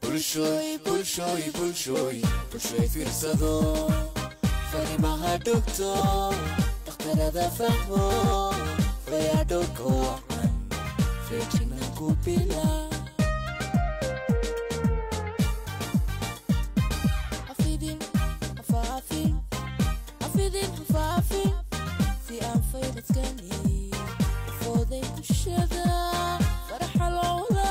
bulshooy bulshooy bulshooy bulshooy fiirsado farimaha dhugto dhakhtarada fahmo fayadhowrka wacan feejignaan ku bila Afidin, afaafin, afidin, afaafin, si aan faydadkani fooday bulshada faraxa loola.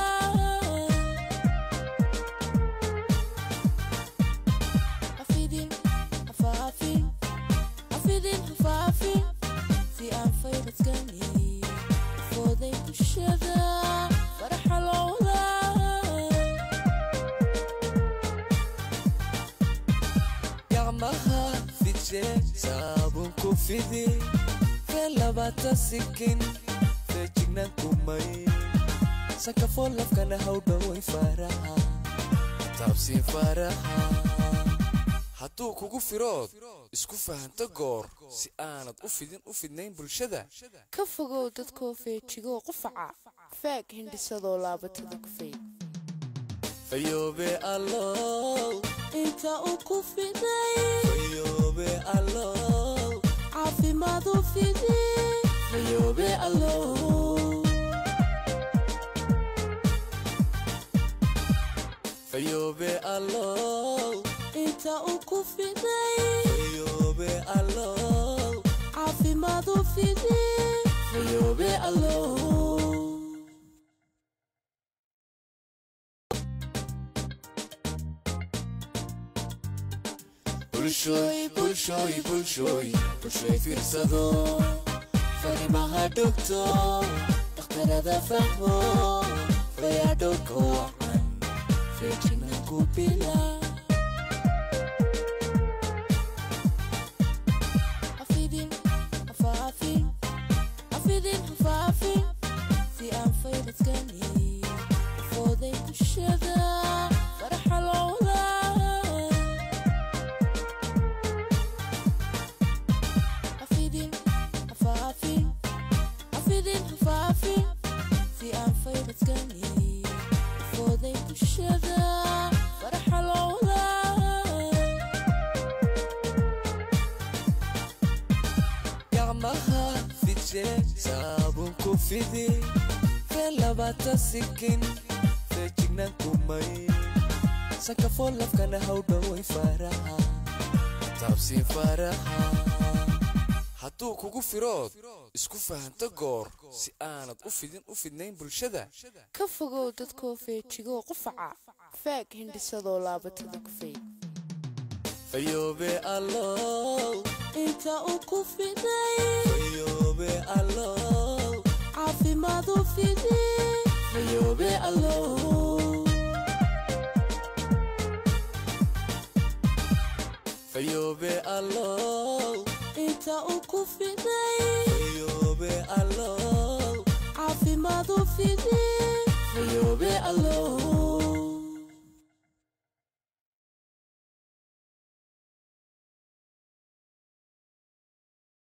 Afidin, afaafin, afidin, afaafin, si aan faydadkani fooday bulshada faraxa loola. gacmaha fije saabun ku fidi feel labaata sikin feejignaan kumay sakafoo lafkana hawdhaway faraha taabsii faraha hadduu kugu firood isku fahanto goor si aanad u fidin u fidnayn bulshada ka fogow dadkoo feejigoo qufaca faag hindhisadoo laabatada kufay fayoobe allow inta uu ku fiday fayoobe allow caafimaad u fidi fayoobe allow fayoobe allow inta uu ku fiday fayoobe allow caafimaad u fidi fayoobe allow bulshooy bulshooy bulshooy bulshooy fiirsado farimaha dhugto dhakhtarada fahmo fayadhowrka wacan feejignaan ku bila afidin afaafin afidin afaafin si aan faydadkani fooday bulshada faraxa loola afidin afaafin afidin afaafin si aan faydadkani fooday bulshada faraxa loola gacmaha fije saabun ku fidi feel labaata sikin feejignaan kumay sakafoo lafkana hawdhaway faraha taabsii faraha hadduu kugu firood isku fahanto goor si aanad u fidin u fidnayn bulshada ka fogow dadkoo feejigoo qufaca faag hindhisadoo laabatada kufay fayoobe allow inta uu ku fiday fayoobe allow caafimaad u fidi fayoobe allow fayoobe allow inta uu ku fiday fayoobe allow caafimaad u fidi fayoobe allow